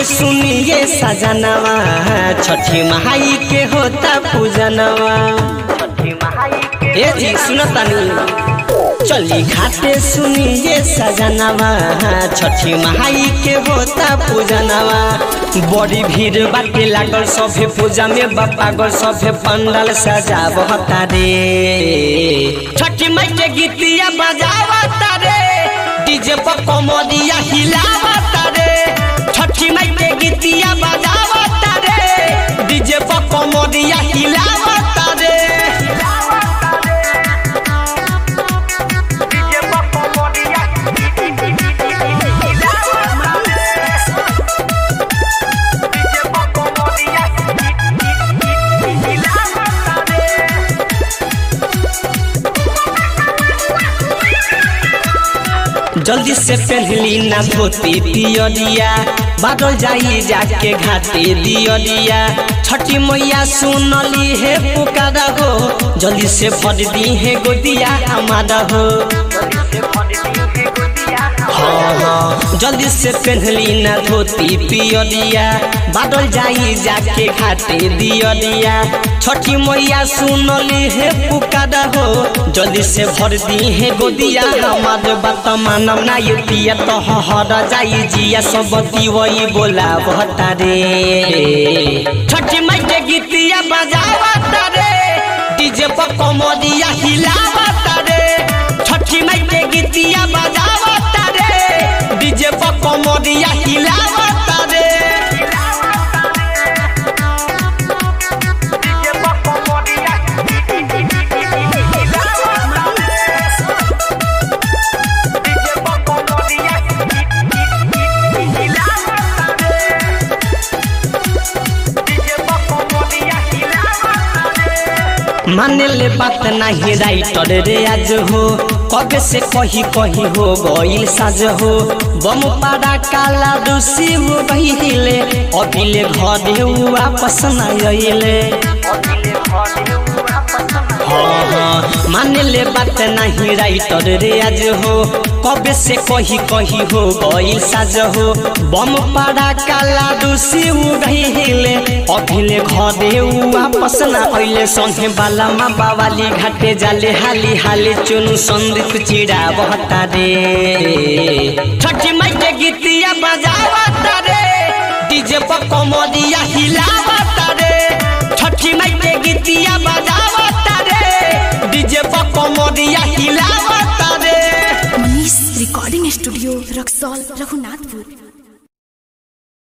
घाटे सुनिए सजनवा छठी महाई के होता पूजनवा ए जी सुनतानी चली घाटे सुनिए सजनवा छठी महाई के होता पूजनवा बड़ी भीड़ बाटे लागल सभे पूजा में बापा गल सभे पंडल सजावता रे छठी माई के गीतिया बजावता रे डीजे पर कमरिया हिलावता रे छठी माई के गीतिया बजावता रे डीजे पर कमरिया हिलावता रे जल्दी से पहली ना धोती पियरिया बादल जाई जाके घाटे दियरिया छठी मैया सुनली है पुकारा हो जल्दी से भर दी है गोदिया हमारा हो हाँ हाँ जल्दी से पहनली ना धोती पियरिया बादल जाई जाके घाटे दियरिया छठी मैया सुनली है पुकारा हो जल्दी से भर दी है गोदिया हमार बात मानव ना ये पिया तो हर जाई जिया सब दिवई बोला बहता रे छठी माई के गीतिया बजावता रे डीजे पर कमरिया हिलावता रे छठी माई के गीतिया बजावता रे डीजे पर कमरिया हिलावता रे माने ले बात नहीं राइटर रे आज हो कब से कही कही हो गईल साज हो बम पारा काला दूसी हो बहिले अभिले घरे वापस न आइले हाँ हाँ माने ले बात नहीं राइटर रे आज हो कब से कही कही हो गईल साज हो बम पारा काला दूसी हो बहिले अभिले घरे वापस न आइले संगे बाला माँ बावाली घाटे जाले हाली हाली चुनु संदीप चिड़ा बहता रे छठी माई के गीतिया बजावता रे डीजे पर कमरिया हिलावता रे छठी माई के गीतिया बजावता रे डीजे पर कमरिया हिलावता रे मनीष रिकॉर्डिंग स्टूडियो रक्सौल रघुनाथपुर